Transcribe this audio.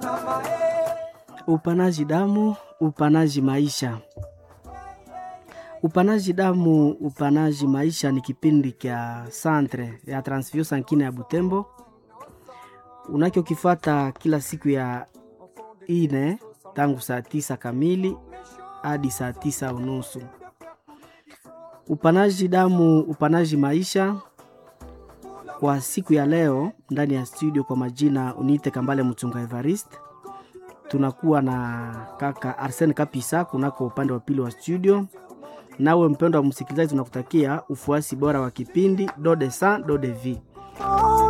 Upanaji damu, upanaji maisha. Upanaji damu, upanaji maisha ni kipindi kya Centre ya Transfusion Sankine ya Butembo unachokifata kila siku ya ine tangu saa tisa kamili hadi saa tisa unusu. Upanaji damu, upanaji maisha kwa siku ya leo ndani ya studio, kwa majina uniite Kambale Mchunga Evariste tunakuwa na kaka Arsene Kapisa kunako upande wa pili wa studio. Nawe mpendo wa msikilizaji, tunakutakia ufuasi bora wa kipindi do de san do de vie.